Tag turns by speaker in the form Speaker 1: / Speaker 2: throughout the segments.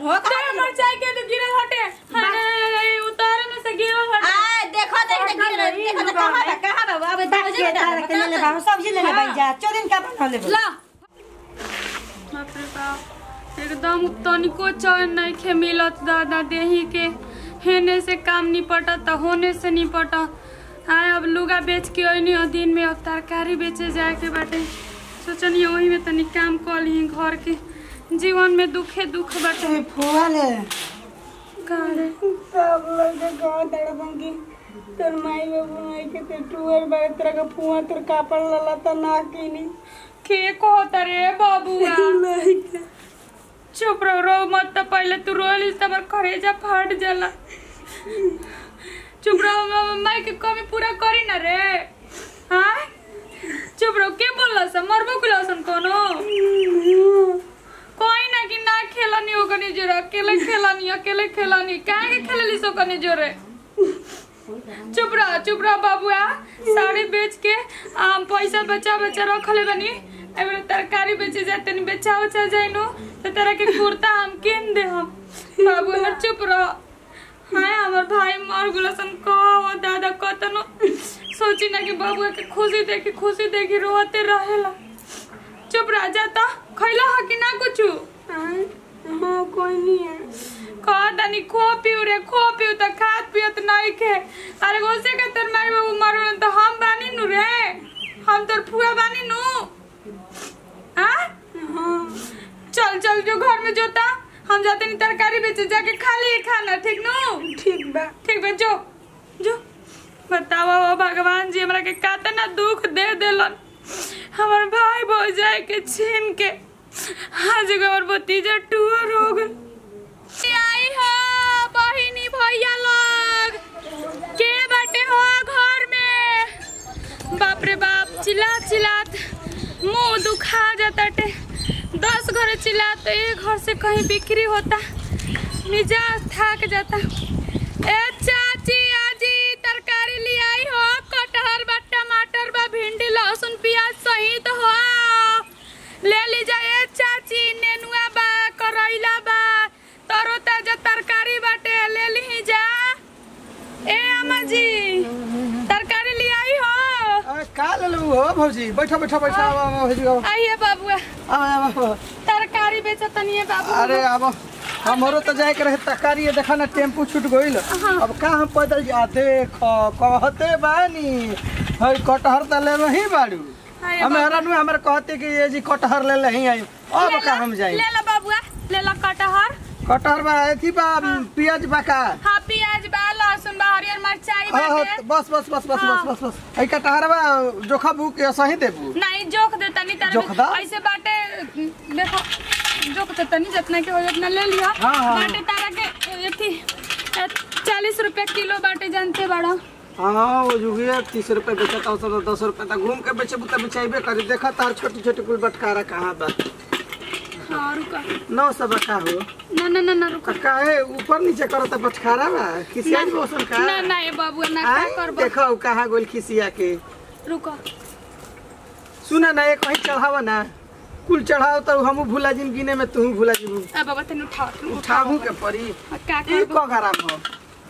Speaker 1: सन हो
Speaker 2: तेरे मरचाई के तो गिरल हटे हाय उतारे में से गिरल हटे
Speaker 1: आ देखो देख देख गिर देखो तो कहां बा कहां बा अब
Speaker 3: बात के तार के ले ले बाबू सब्जी ले ले भाई जा चोदिन का बना ले
Speaker 2: ला बाप रे बाप एकदम तनिको चैन नहीं खे मिलत दादा देही के हेने से काम निपटा त होने से निपटा आए अब लुगा बेच के ओइनी और दिन में अब तरकारी बेचे जाए के बाटे सोचनी वही में तनी काम कर ली घर के जीवन में दुखे दुख बाटे
Speaker 3: फुआ ले
Speaker 2: का रे
Speaker 4: सब लोग के गाँव तड़पन की तोर माई बाबू माई के ते टूअर बारे तरह का पुआ तोर कापड़ लला त ना कीनी
Speaker 2: के कहता रे बाबुआ चुप रहो रो मत त पहले तू रोली त हमर करेजा फाट जाला चुप रहो मामा माई के कमी पूरा करी ना रे हाँ चुप रहो के बोलला सा मरबो कुलासन कोनो कोई ना कि ना खेलनी हो कनी जोरे अकेले खेलनी अकेले खेलनी काहे के खेलली सो कनी जोरे चुप रह चुप रह बाबुआ साड़ी बेच के आम पैसा बचा बचा रखले बनी एबरे तरकारी बेचे जाए तनी बेचा उचा जाए नो तो तेरा के कुर्ता हम किन दे हम बाबू हमर चुप रह हाय हमर भाई मर गुलसन कहो दादा कतनो सोची ना कि बाबुआ के खुशी देखी खुशी देखी रोते रहेला चुप रह जाता खैला ह कि ना कुछ
Speaker 4: हाँ कोई नहीं है
Speaker 2: कह दनी खो पियो रे खो पियो त खात पियत नहीं खे अरे गोसे के तोर माई बाबू मरन त हम बानी नु रे हम तोर फुआ बानी नु हाँ चल चल जो घर में जोता हम जाते नहीं तरकारी बेचे जाके खा लिए खाना ठीक नु
Speaker 4: ठीक बा
Speaker 2: ठीक बा जो जो बतावा वो भगवान जी हमरा के कातना दुख दे देलन हमर भाई भौजाई के छीन के आज हमर भतीजा टूर हो गल आई हो बहिनी भैया लोग के बाटे हो घर में बाप रे बाप चिल्लात चिल्लात मुंह दुखा जाताटे दस घर चिल्लात एक घर से कहीं बिक्री होता मिजाज थक जाता ए चाची आजी तरकारी ले आई हो कटहल बा टमाटर बा भिंडी लहसुन प्याज सहित हो ले ली जाए चाची नेनुआ बा करैला बा तरो ताजा तरकारी बाटे ले ली जा ए अम्मा जी तरकारी ले आई हो
Speaker 5: अरे का लेलू हो भौजी बैठो बैठो बैठो आवा आवा भौजी आवा
Speaker 2: आइए बाबुआ
Speaker 5: आवा आवा
Speaker 2: तरकारी बेचत तनिए बाबू
Speaker 5: अरे अब हमरो तो जाए के रहे तकारी है देखा ना टेम्पू छूट गइल अब का हम पैदल जा देख कहते बानी हई कटहर त ले ही बाड़ू
Speaker 2: हाय
Speaker 5: हम हरानु हमरे कहते कि ये जी कटहर ले ही आई अब का हम जाई
Speaker 2: ले लो बाबुआ ले लो कटहर
Speaker 5: कटहर बा एथी बा पियाज बा का
Speaker 2: हाँ प्याज बा लहसुन बा हरियर मिरचाई
Speaker 5: हाँ, हाँ,
Speaker 2: बाटे
Speaker 5: बस बस बस बस बस बस बस आई कटहर बा जोखा बुक के सही देबू
Speaker 2: नहीं जोख दे तनी तार
Speaker 5: जोख दा?
Speaker 2: ऐसे बाटे देखो जोख दे तनी जितना के हो जितना ले लिया
Speaker 5: हाँ, हाँ,
Speaker 2: बाटे तारा के एथी चालीस रुपया किलो बाटे जानते बड़ा
Speaker 5: हाँ वो जो है तीस रुपए बेचता हो सब दस रुपए तक घूम के बेचे बुता बेचाइबे करे देखा तार छोटी छोटी कुल बटकारा कहाँ बा
Speaker 2: हाँ रुका
Speaker 5: नौ सौ बका हो
Speaker 2: ना ना ना ना रुका
Speaker 5: काहे ऊपर नीचे करता बटकारा बा खिसिया मौसम का
Speaker 2: ना ना ये बाबू ना का
Speaker 5: आय,
Speaker 2: करबो
Speaker 5: देखो कहाँ गोल खिसिया के
Speaker 2: रुको
Speaker 5: सुना ना एक वही चढ़ावा ना कुल चढ़ाओ तो हमू भूला जिम गिने में तू भूला जिम
Speaker 2: अब बाबा तनी उठाओ तनी
Speaker 5: उठाबू के परी
Speaker 2: उठाओ। का
Speaker 5: ई
Speaker 2: करबो
Speaker 5: को गरम हो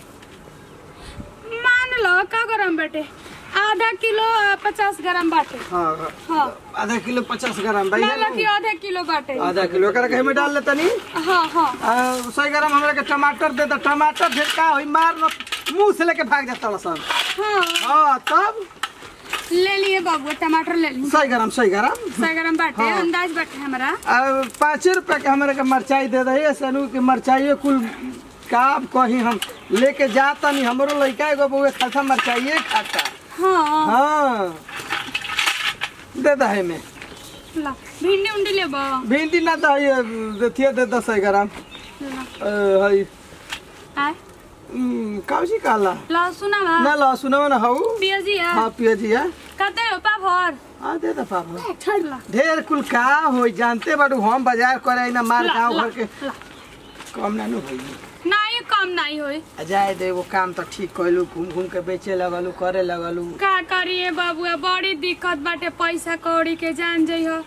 Speaker 2: मान लो का गरम बाटे आधा किलो आ, पचास ग्राम बाटे
Speaker 5: हाँ
Speaker 2: हाँ
Speaker 5: आधा किलो पचास ग्राम भाई
Speaker 2: मान लो कि आधा किलो बाटे
Speaker 5: आधा किलो एकरा कहीं में डाल लेता नी
Speaker 2: हाँ हाँ
Speaker 5: आ, सौ ग्राम हमरा के टमाटर दे दो टमाटर ढेर का होई मार न मुंह से लेके भाग जाता सन
Speaker 2: हाँ
Speaker 5: हाँ तब
Speaker 2: ले लिए बाबू टमाटर ले लिए
Speaker 5: सौ ग्राम सौ ग्राम
Speaker 2: सौ ग्राम बाटे
Speaker 5: हाँ।
Speaker 2: अंदाज बाटे हमारा
Speaker 5: आ, पाँच रुपया के हमारे के मिरचाई दे दही सनू के मिरचाइए कुल का कहीं हम लेके जाता नहीं हमरो लड़का एगो बउए खासा मिरचाइए खाता
Speaker 2: हाँ
Speaker 5: हाँ दे दहे में
Speaker 2: ला भिंडी उंडी लेबो
Speaker 5: भिंडी ना दही देथिए दे दस ग्राम
Speaker 2: ला
Speaker 5: अ, हई
Speaker 2: आय
Speaker 5: उम, काउची काला
Speaker 2: लहसुन
Speaker 5: ना
Speaker 2: बा
Speaker 5: लहसुन ना हऊ
Speaker 2: पियाजिया
Speaker 5: हाँ पियाजिया
Speaker 2: कते हो पाभर
Speaker 5: हाँ दे दे पापा
Speaker 2: छड़ ला
Speaker 5: ढेर कुल का हो जानते बाड़ू हम बाजार करे ना मार
Speaker 2: ला,
Speaker 5: गाँव
Speaker 2: ला,
Speaker 5: घर के
Speaker 2: ला।
Speaker 5: कम ना नु होई
Speaker 2: नहीं कम नहीं होई
Speaker 5: आ जाए दे वो काम तो ठीक कैलू घूम घूम के बेचे लगलू करे लगलू
Speaker 2: का करिए बाबुआ बड़ी दिक्कत बाटे पैसा कौड़ी के जान जइहो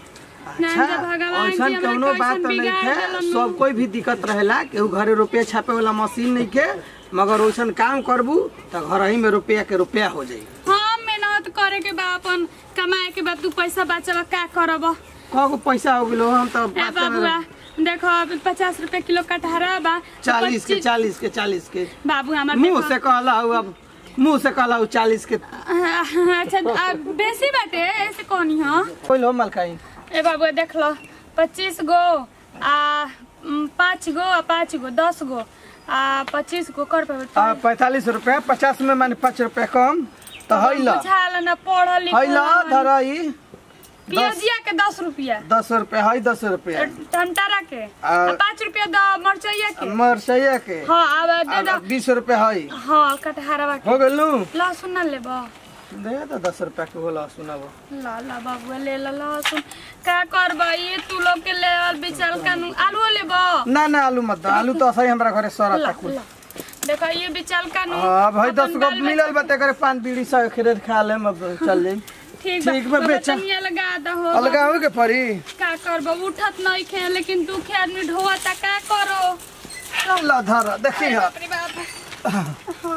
Speaker 2: ना जा भगवान जी
Speaker 5: ऐसन
Speaker 2: हमरा
Speaker 5: कौनो बात
Speaker 2: कैसन
Speaker 5: नहीं
Speaker 2: बिगाड़
Speaker 5: है
Speaker 2: देलन
Speaker 5: सब कोई भी दिक्कत रहेला केहू घरे रुपया छापे वाला मशीन नहीं के मगर वैसन काम करबू तो घर ही में रुपया के रुपया हो जाई
Speaker 2: हाँ मेहनत करे के बा अपन कमाए के बाद तू पैसा बचल का करब
Speaker 5: कगो पैसा हो गेलो हम तो
Speaker 2: ए बाबुआ देखो अभी पचास रुपए किलो कटहरा बा
Speaker 5: चालीस के
Speaker 2: पच्चीस-
Speaker 5: चालीस के चालीस के
Speaker 2: बाबू हमार
Speaker 5: मुंह
Speaker 2: देखो-
Speaker 5: से कहला हूँ अब मुंह से कहला हूँ चालीस के
Speaker 2: अच्छा आ, बेसी बाटे ऐसे कौनी हाँ
Speaker 5: कोई लो मलकाई
Speaker 2: ए बाबू देख लो पच्चीस गो आ उम, पाँच गो आ पाँच गो दस गो आ पच्चीस गो कर पे
Speaker 5: आ पैंतालीस रुपया पचास में माने पाँच रुपया कम तो है ला
Speaker 2: बुझाल न पढ़ल
Speaker 5: है ला
Speaker 2: लिखल
Speaker 5: धरई
Speaker 2: पियाजिया के दस रुपया
Speaker 5: दस रुपया है दस रुपया
Speaker 2: टमाटरा के
Speaker 5: आ-
Speaker 2: आ पाँच रुपया द मरचैया के
Speaker 5: मरसैया के
Speaker 2: हाँ अब दे
Speaker 5: आ,
Speaker 2: दो
Speaker 5: बीस रुपया है
Speaker 2: हाँ कटहरवा के
Speaker 5: हो गेल नु
Speaker 2: लहसुन न लेबो
Speaker 5: दे तो दस रुपया के होला सुनाबो
Speaker 2: ला ला बाबू ले ला लहसुन का करबा ये तू लोग के लेवल बिचाल कानू आलू लेबो
Speaker 5: ना ना आलू मत दो आलू तो सही हमरा घरे सरा
Speaker 2: ला
Speaker 5: तक
Speaker 2: ला देखो ये बिचाल कानू
Speaker 5: हाँ भाई
Speaker 2: अपन
Speaker 5: दस गो
Speaker 2: बाल
Speaker 5: मिलल बते करे पान बीड़ी सब खरीद खा ले अब चल जाई
Speaker 2: ठीक
Speaker 5: ठीक बा,
Speaker 2: बा
Speaker 5: बेचा।
Speaker 2: बेचा लगा दहो
Speaker 5: अलगा हो के परी
Speaker 2: का करबो उठत नहीं खे लेकिन दुखे आदमी ढोता का करो
Speaker 5: ला धर देखी हा
Speaker 2: बाप रे बाप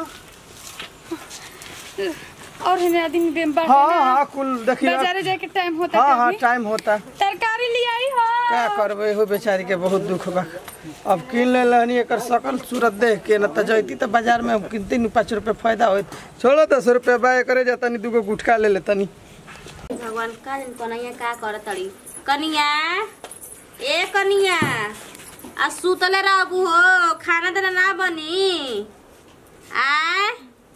Speaker 2: और हिने आदमी बेम बाटे
Speaker 5: हाँ
Speaker 2: ना।
Speaker 5: हाँ कुल देखी हा।
Speaker 2: बाजारे जाके टाइम होता
Speaker 5: हाँ हाँ
Speaker 2: कभी।
Speaker 5: टाइम होता
Speaker 2: तरकारी ले आई हो
Speaker 5: क्या करबे हो बेचारी के बहुत दुख बा अब किन ले लहनी एकर सकल सूरत देख के न त जैती त बाजार में किनती नु पाँच रुपये फायदा होत छोड़ो दस रुपये बा करे जा तनी दूगो गुटका ले ले तनी
Speaker 1: भगवान का दिन कन्हैया का कर तड़ी कनिया ए कनिया आ सुतले रहबू हो खाना देना ना बनी आ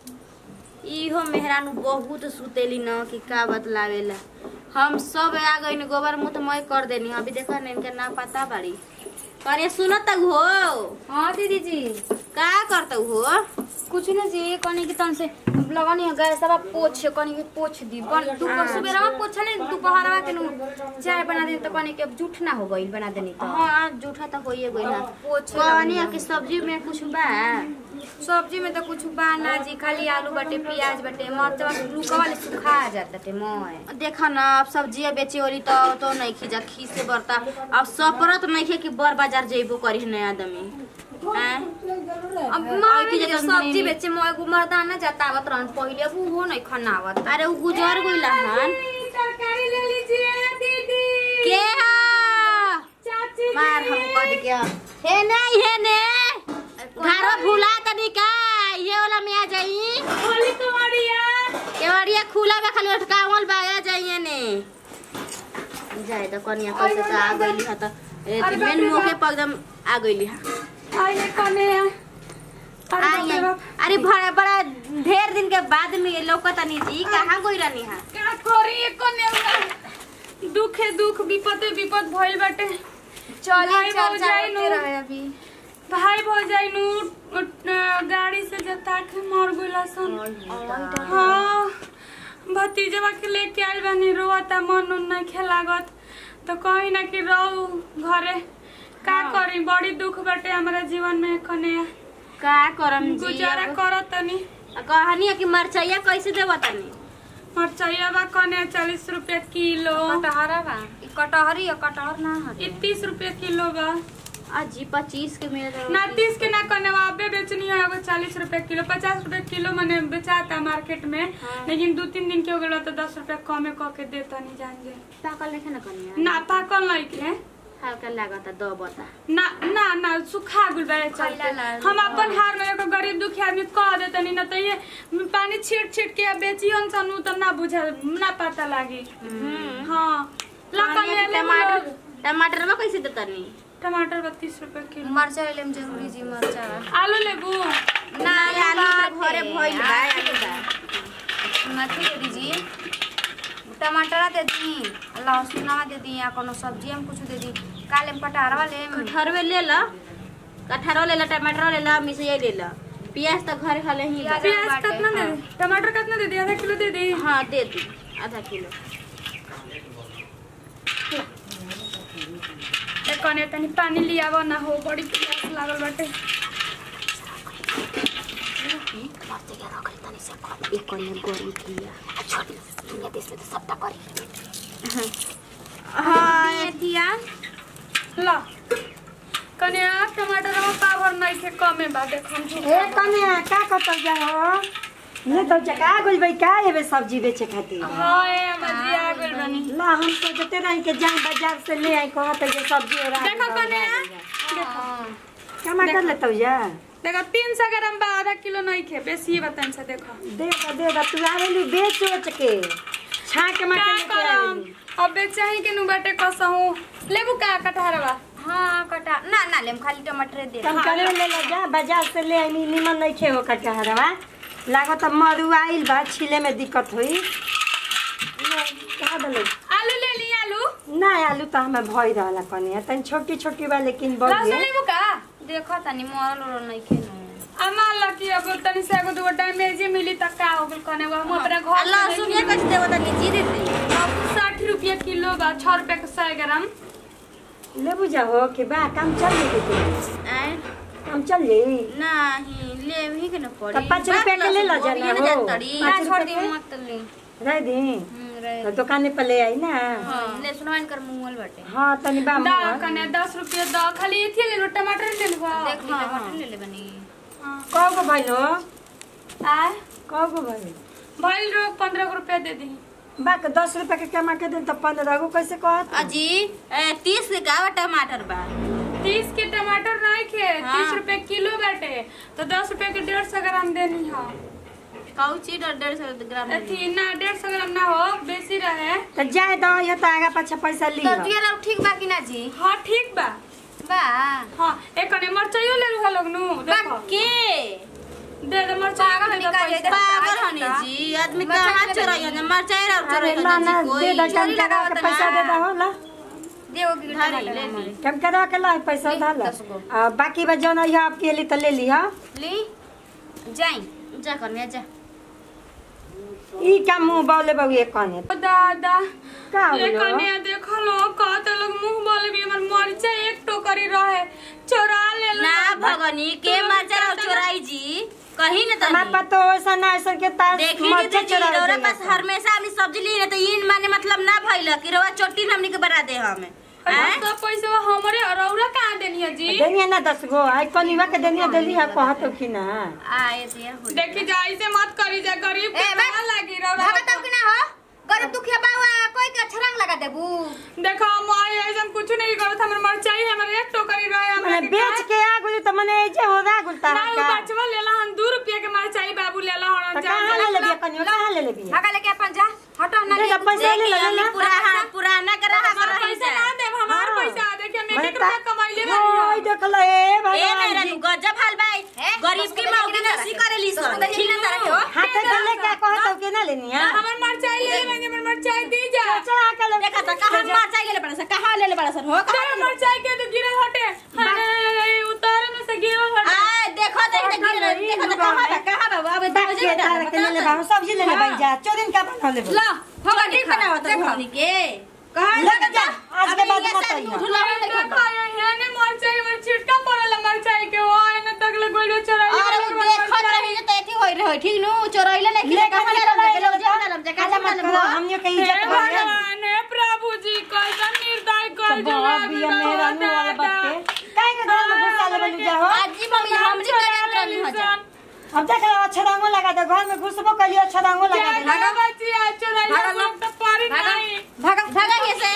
Speaker 1: इहो मेहरानू बहुत सुतेली न कि का बतलावेला हम सब आ गई गोबर मुँह तो मैं कर देनी अभी देखा ना इनका ना पता बाड़ी करे सुनत हो
Speaker 6: हाँ दीदी जी
Speaker 1: का करत हो
Speaker 6: कुछ न जी कनी के तन से लगनी है गैस सब पोछ कनी के पोछ दी बन तू को सुबेरा पोछले दोपहरवा के नु चाय बना दे तो कनी के जूठ ना हो गइल बना देनी तो
Speaker 1: हाँ जूठा तो होइए गई ना
Speaker 6: पोछ
Speaker 1: कहनी कि सब्जी में कुछ बा
Speaker 6: सब्जी में तो कुछ बा ना जी खाली आलू बाटे प्याज बाटे मरचा लुका वाले सुखा जात बाटे मोय
Speaker 1: देखा ना अब सब्जी बेचे वाली तो तो नहीं खींचा खींच से बरता अब सपरत नहीं खे कि बर बाजार जेबो करी नया आदमी हैं?
Speaker 6: अब मार के जे सब्जी बेचे मोय गु मर्दाना जाता आवत रहन पहिले अब वो नहीं खनावत
Speaker 1: अरे उ गुजर गइल हन
Speaker 2: तरकारी ले लीजिए दीदी
Speaker 1: के हा
Speaker 2: चाची
Speaker 1: मार हम कद के हे ने हे ने घर भूला तनी का ये वाला में आ जाई
Speaker 2: होली कुमारिया
Speaker 1: केवड़िया खुला बा खाली अटकावल बा आ जाइए ने जाए तो कनिया कैसे तो आ गइली ह त ए मेन मौके पर एकदम आ गइली ह
Speaker 2: आइए कने
Speaker 1: आई आई। अरे बड़ा बड़ा ढेर दिन के बाद में लौकतनी जी कहाँ गई रहनी है
Speaker 2: का करी कने दुखे दुख विपदे विपद भइल बाटे
Speaker 6: चलिए
Speaker 2: भाई
Speaker 6: चल
Speaker 2: भौजाई
Speaker 6: जाते
Speaker 2: नु
Speaker 6: रहे अभी
Speaker 2: भाई भौजाई नु अ, गाड़ी से जता के मर गइला सन हाँ भतीजवा के लेके आइल बानी रोता मन उन नहीं खेलागत तो कहीं ना कि रहू घरे का करी बड़ी दुख बाटे हमारा जीवन में कने
Speaker 1: का करम जी
Speaker 2: गुजारा करत तनी
Speaker 1: कहानी है कि मरचैया कैसे देवा तनी
Speaker 2: मरचैया बा कने चालीस रुपया किलो
Speaker 6: कटहरा बा ई कटहरी या कटहर ना हटे
Speaker 2: ई तीस रुपया किलो बा
Speaker 1: अजी पच्चीस के मिले
Speaker 2: ना तीस के ना कने वाबे बेचनी है एगो चालीस रुपया किलो पचास रुपया किलो मने बेचाता मार्केट में लेकिन दो तीन दिन के हो गलो तो दस रुपया कमे क के देता नहीं जान जे
Speaker 1: पाकल नहीं ना कनिया
Speaker 2: ना पाकल नहीं के
Speaker 1: हल्का लागता दो बता
Speaker 2: ना ना ना सुखा गुल बे चलते हम अपन हार में एगो गरीब दुखी आदमी कह देतनी ना तो ये पानी छीट छीट के बेची हन सनु तो ना बुझा ना पता लागी हाँ ला कने ले
Speaker 1: टमाटर टमाटर में कैसे देता नी
Speaker 2: टमाटर बत्तीस रुपया किलो
Speaker 6: मरचा ले लेम जरूरी जी मरचा
Speaker 2: आलू लेबू
Speaker 1: ना आलू तो घरे भइल बा आलू बा
Speaker 6: नथी दे दीजिए टमाटर दे दी लहसुनवा दे दी या कोनो सब्जी हम कुछ दे दी काले पटारवा ले
Speaker 1: कटहरवे ले ला कटहरो ले ला टमाटर ले ला मिर्चिया ले ला प्याज तो घरे खाले ही बा
Speaker 2: प्याज कितना दे दी टमाटर कितना दे दी आधा किलो दे दी
Speaker 1: हाँ दे दी आधा किलो
Speaker 2: ए कने तनी पानी लियाव ना हो बड़ी प्यास लागल बाटे
Speaker 1: एक कनिया गरम किया हाँ मेथिया
Speaker 2: ला कने टमाटर में पावर नहीं थे कमे बा देखो हम झूठ
Speaker 3: ए कन्या का कतल जा हो ने तो जका गुल भाई का एबे सब्जी बेचे खातिर
Speaker 2: हां ए मजी आ गइल बनी
Speaker 3: ला हम तो जते रही के जाए बाजार से ले आई कहत ये सब्जी और
Speaker 2: देखो कने देखो
Speaker 3: कमा कर लेतौ जा
Speaker 2: देखो तीन सौ ग्राम बा आधा किलो नहीं खे बेसी बताइन से देखो
Speaker 3: दे दा दे दा तू आवेली बेच उच के छाक मा
Speaker 2: का
Speaker 3: के लेके
Speaker 2: करम
Speaker 3: आवेली
Speaker 2: अब बेचाही के नु बाटे कसहू लेबू का कटहरवा
Speaker 6: हाँ कटा ना ना लेम खाली टमाटर दे
Speaker 3: कम करे ले ले जा बाजार से ले आई निमन नहीं खे हो कटहरवा लागत मरु आइल बा छिले में दिक्कत होई कहा दले
Speaker 2: आलू ले ली आलू
Speaker 3: ना आलू तो हमें भई रहला कनिया तन छोटी छोटी बा लेकिन
Speaker 2: लहसुन
Speaker 3: बढ़िया
Speaker 2: लेबू का
Speaker 6: देखो तनी मरल उरल नहीं खेनो
Speaker 2: अमा लकी अब तनी से एगो दूगो डैमेज मिली त का हो गेल कने वो हम अपना घर
Speaker 1: लहसुन ये कैसे देवो तनी जीरे दे
Speaker 2: साठ रुपया किलो बा छह रुपया के सौ ग्राम
Speaker 3: ले बुझा हो कि बा काम चल गई
Speaker 1: आय
Speaker 3: काम चल गई
Speaker 1: नहीं ले ही के न पड़ी
Speaker 3: तो पाँच रुपया के ले लो
Speaker 1: बात
Speaker 3: जाना
Speaker 1: लहसुन
Speaker 3: हो।
Speaker 1: गोभी न जानतड़ी।
Speaker 3: पाँच
Speaker 6: ना छोड़
Speaker 3: रुपया
Speaker 6: दी
Speaker 3: के?
Speaker 6: मत ले
Speaker 3: रह दी
Speaker 6: हम्म, रहे
Speaker 3: तो दुकाने पर ले आई ना
Speaker 6: ले सुनवाइन कर मुंगल बाटे
Speaker 3: हाँ तनी बा
Speaker 2: दा
Speaker 3: मुआ।
Speaker 2: कने दस रुपया दा खाली एथी ले लो टमाटर ले लो
Speaker 6: देख ली टमाटर ले ले बनी
Speaker 3: कौ गो भइल हो
Speaker 2: आय
Speaker 3: कौ गो भइल
Speaker 2: भइल रो पंद्रह रुपया दे दी
Speaker 3: बा के दस रुपया के कमा के दिन तो पंद्रह गो कैसे कहत
Speaker 1: अजी ए, तीस के गावा टमाटर बा
Speaker 2: तीस के टमाटर नहीं खे
Speaker 1: हाँ।
Speaker 2: तीस रुपया किलो बाटे तो दस रुपया के डेढ़ सौ ग्राम देनी है
Speaker 1: कौची डर डेढ़ सौ ग्राम में दी।
Speaker 2: अथी ना डेढ़ सौ ग्राम ना हो बेसी रहे
Speaker 3: तो जाए दो ये तो आगा पाछा पैसा ली
Speaker 6: तो जुए लोग ठीक बा कि ना जी
Speaker 2: हाँ ठीक बा
Speaker 6: बा
Speaker 2: हाँ एक कने मरचाइयो ले लूहा लोग नु देखो
Speaker 1: के
Speaker 2: दे दे मरचाई
Speaker 6: पागल
Speaker 2: ले दे
Speaker 6: निकाल
Speaker 2: पैसा।
Speaker 6: दे।
Speaker 1: पागल हनी जी आदमी कहाँ चोराई है मरचाई रहा
Speaker 3: अरे
Speaker 1: चोराई
Speaker 3: ला
Speaker 1: है
Speaker 3: ना
Speaker 1: जी
Speaker 3: दे दो
Speaker 1: कोई
Speaker 3: कम करा के पैसा दे दो हो ला
Speaker 6: देओ कि
Speaker 1: धारी
Speaker 6: टमाटर
Speaker 1: ले
Speaker 6: हमारे।
Speaker 1: ली
Speaker 3: कम करा के ला पैसा
Speaker 6: ले,
Speaker 3: धा ला
Speaker 6: दस गो।
Speaker 3: आ, बाकी बा जौन है आपके लिए तो ले ली हा
Speaker 6: ली जाई
Speaker 1: जा कन्या जा
Speaker 3: ई का मुंह बोले बहु एक कने
Speaker 2: ओ दादा
Speaker 3: का
Speaker 2: ये
Speaker 3: बोलो
Speaker 2: कने देखो लो कहते लोग मुंह बोले भी हमर मरचा एक टोकरी रहे चोरा ले लो
Speaker 1: ना भगनी के मरचा रहा चोराई जी कहीं न
Speaker 3: हमार
Speaker 1: तनी
Speaker 3: पतो ऐसा ना ऐसा के तार
Speaker 1: देखी
Speaker 3: मर्चा
Speaker 1: दीदी जी
Speaker 3: चोरा
Speaker 1: रौरा
Speaker 3: देला
Speaker 1: पास हमेशा हम सब्जी ली रहे तो इन माने मतलब ना भइल कि रौरा चोटी हमनी के बना दे हमें हैं?
Speaker 2: सब पैसा हमरे रौरा कहाँ देनी है जी
Speaker 3: देनिया ना दस गो आई कनिवा के देनिया देली हा कहत कि ना
Speaker 1: आए दिया हो
Speaker 2: देखी जा ऐसे मत करी जा गरीब के
Speaker 6: ए, बे-
Speaker 2: कहाँ लागी रौरा
Speaker 6: भगत कि ना हो गरीब दुखिया बाबा कोई के छरंग लगा देबू
Speaker 2: देखो माई ऐसा कुछ नहीं करत हमर मरचाई हमर एक टोकरी रहे हमरा
Speaker 3: मने
Speaker 2: के
Speaker 3: बेच के आ गुली तो मने ऐसे हो रा गुल तारा
Speaker 2: ना
Speaker 3: का
Speaker 2: उ बचवा लेला हम 2 रुपया के मरचाई बाबू लेला
Speaker 3: तो
Speaker 2: हन जा
Speaker 3: कहाँ ले लेबिया कनिवा कहाँ ले लेबिया
Speaker 6: भागा लेके अपन जा हटो ना
Speaker 3: दे दो पैसा ले
Speaker 1: देखी
Speaker 3: ले
Speaker 1: हमनी
Speaker 3: ना
Speaker 1: पुराना पुराना के रहा
Speaker 2: हमार
Speaker 1: कर
Speaker 2: पैसा ना देब हमार
Speaker 3: हाँ।
Speaker 2: पैसा देखिए हम
Speaker 3: मने
Speaker 2: एक रुपया कमाइले
Speaker 3: ता- ओय
Speaker 2: बानी
Speaker 3: देख ले ए
Speaker 1: ए
Speaker 3: भगवान
Speaker 1: मेरा
Speaker 3: जी
Speaker 1: गजब हाल भाई
Speaker 6: ए,
Speaker 1: गरीब
Speaker 6: दस
Speaker 1: की
Speaker 6: को
Speaker 1: मौकी
Speaker 6: देखी ना
Speaker 1: नसी
Speaker 6: तारा
Speaker 1: करेली
Speaker 6: के। दस को
Speaker 1: सन
Speaker 6: देखी ना तारा के हो।
Speaker 3: हाथ के ले के कहत हो के ना लेनिया
Speaker 2: हमर मरचाई ले लेंगे हमर मरचाई दी जा
Speaker 3: चला के ले
Speaker 1: देखा तो कहां मरचाई ले ले बड़ा सा कहां ले ले बड़ा सा हो
Speaker 2: तेरे मरचाई के तो गिरल हटे हाय उतारे में से गिरल हटे
Speaker 1: आ देखो देख देख गिर देखो तो कहां बा कहां बा अब
Speaker 3: बात के तार के ले ले बाबू सब्जी ले ले भाई जा चोरिन का बना ले
Speaker 1: ला होगा नहीं बनावा तो हमनी के कहां
Speaker 3: ले जा आज के बाद मत आइयो
Speaker 1: झूला नहीं
Speaker 2: देखो
Speaker 1: खाता
Speaker 2: ये ने मरचाई में छिटका पड़ल मरचाई के ओ एने तक ले गोइलो चोरा
Speaker 1: अरे वो देखत रही तो एथी होई रहे ठीक नु चोरैले नहीं
Speaker 3: ले
Speaker 1: कहां ले ले ले जा ले जा
Speaker 3: काला मत करो हमने के
Speaker 2: हे
Speaker 3: इज्जत कर
Speaker 2: भगवान हे प्रभु जी कैसा निर्दय कर
Speaker 3: बाप ये मेरा नु वाला बात के काहे के घर में घुसा ले बलू जा हो
Speaker 1: आज मम्मी हमरी करे रहनी हो जा
Speaker 3: अब देख लो अच्छा रंगो लगा दे घर में घुसबो कलियो अच्छा रंगो लगा दे
Speaker 2: भागा बच्ची आ चोरा
Speaker 6: भागा
Speaker 2: सब तो पारी
Speaker 6: भागा
Speaker 2: नहीं
Speaker 6: भागा भागा कैसे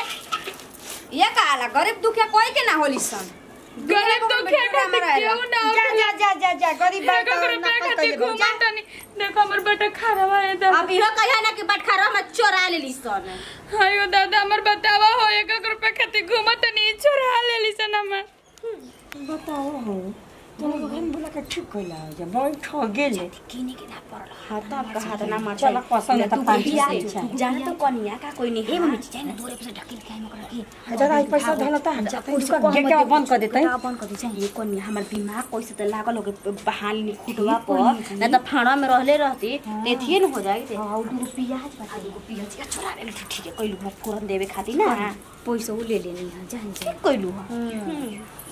Speaker 6: ये काला गरीब दुखिया कोई के ना होली सन
Speaker 2: गरीब तो क्या करते क्यों ना
Speaker 3: जा जा जा जा जा गरीब बात
Speaker 2: देखो
Speaker 3: तो
Speaker 2: करे
Speaker 3: ना
Speaker 2: पे
Speaker 3: कर
Speaker 2: खाती
Speaker 3: ले जा
Speaker 2: घूमता नहीं देखो हमर बेटा खराब है इधर
Speaker 1: अब इहो कहिया ना कि बटखरा में चोरा लेली सन
Speaker 2: हायो दादा हमर बतावा हो एक एक रुपया खाती घूमत नहीं चोरा ले ली सन हमर
Speaker 3: बताओ हो तुम लोग घर में बोला के ठीक कइला हो जा बैठ गेले
Speaker 1: किने के ना पड़ल हां तब कहा तो ना मार
Speaker 3: चल पसंद है तो पाँच सौ से अच्छा
Speaker 1: जाने तो कनिया का कोई नहीं है मम्मी चाहिए ना दूर से ढकेल के हम कर की
Speaker 3: हजार आई पैसा धला त हम जाते उसका गेट बंद कर देते
Speaker 1: का बंद कर दी चाहिए कनिया हमर दिमाग कैसे तो लागल होके बहाल नि खुटवा पर ना तो फाड़ा में रहले रहती तेथिए न हो जाई थे
Speaker 6: हां दू प्याज बता
Speaker 1: एगो पियाज का चोरा ले ठीक है कइलू फोरन देवे खातिर ना
Speaker 6: पैसा वो ले लेनी है जान जान
Speaker 1: कइलू